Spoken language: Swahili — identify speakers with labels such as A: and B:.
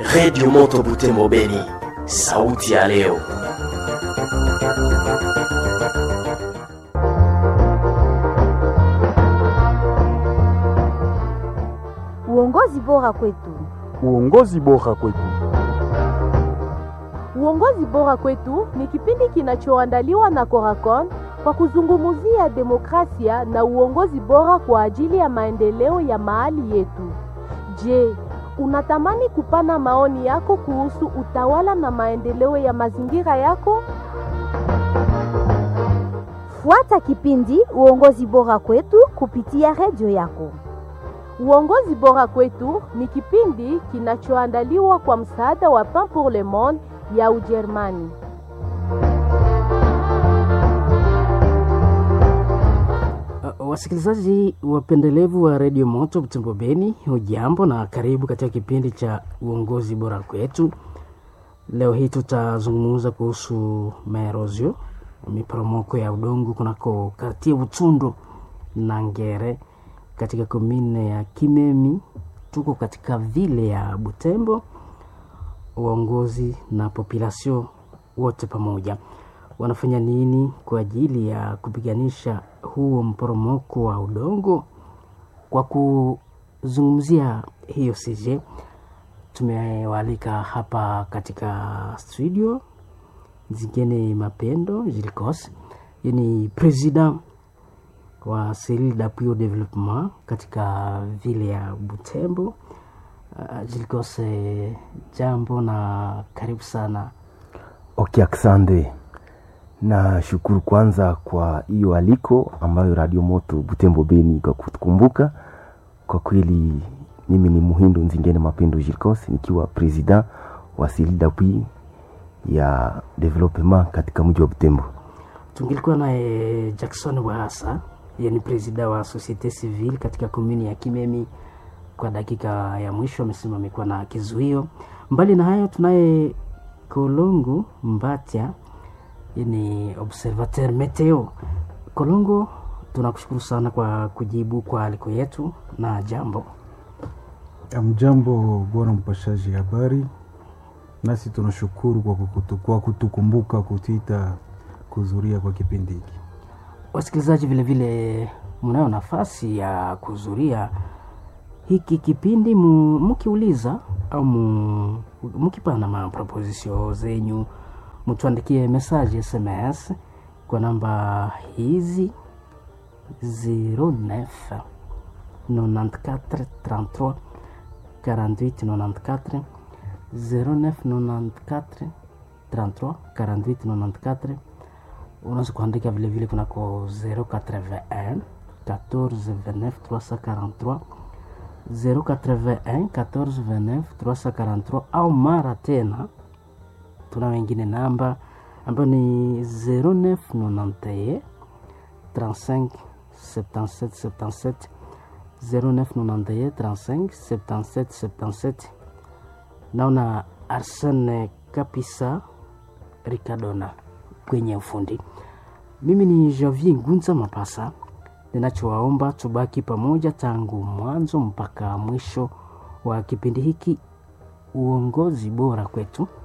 A: Redio Moto Butembo Beni, sauti ya leo.
B: Uongozi bora kwetu.
C: Uongozi bora kwetu.
D: Uongozi bora kwetu ni kipindi kinachoandaliwa na Coracon kwa kuzungumzia demokrasia na uongozi bora kwa ajili ya maendeleo ya mahali yetu. Je, unatamani kupana maoni yako kuhusu utawala na maendeleo ya mazingira yako?
B: Fuata kipindi Uongozi bora kwetu kupitia redio yako.
D: Uongozi bora kwetu ni kipindi kinachoandaliwa kwa msaada wa Pain pour le Monde ya Ujerumani.
E: Uh, wasikilizaji wapendelevu wa redio Moto Butembo Beni, hujambo na karibu katika kipindi cha uongozi bora kwetu. Leo hii tutazungumza kuhusu maerozio, miporomoko ya udongo kunako kartie Butundu na Ngere katika komine ya Kimemi. Tuko katika vile ya Butembo, uongozi na population wote pamoja wanafanya nini kwa ajili ya kupiganisha huo mporomoko wa udongo? Kwa kuzungumzia hiyo CJ, tumewaalika hapa katika studio Zingine Mapendo Jilikos, ni president wa Cellule d'appui au développement katika vile ya Butembo. Uh, Jilikos, jambo na karibu sana.
F: Okay, asante na shukuru kwanza kwa hiyo aliko ambayo Radio Moto Butembo Beni kwa kutukumbuka. Kwa kweli mimi ni Muhindo Nzingene Mapendo Jirkos nikiwa president wa Cellule d'appui ya development katika mji wa Butembo.
E: Tungilikuwa naye Jackson Wahasa, yeye ni president wa Societe Civile katika komuni ya Kimemi. Kwa dakika ya mwisho amesema amekuwa na kizuio. Mbali na hayo, tunaye Kolongo Mbatya ni observateur meteo. Kolongo, tunakushukuru sana kwa kujibu kwa aliko yetu na jambo.
C: Amjambo bwana mpashaji habari, nasi tunashukuru kwa, kukutu, kwa kutukumbuka kutita kuzuria kwa kipindi hiki.
E: Wasikilizaji vilevile mnayo nafasi ya kuzuria hiki kipindi mkiuliza au mkipana maproposition zenyu mtuandikie message SMS kwa namba hizi 09 94 33 48 94 09 94 33 48 94. Unaweza kuandika vilevile kunako 081 14 29 343 081 14 29 343 au mara tena tuna wengine namba ambayo ni 0991 35 77 77 0991 35 77 77. Naona Arsene Kapisa Ricardona kwenye ufundi. Mimi ni Javier Ngunza Mapasa, ninachowaomba tubaki pamoja tangu mwanzo mpaka mwisho wa kipindi hiki, uongozi bora kwetu.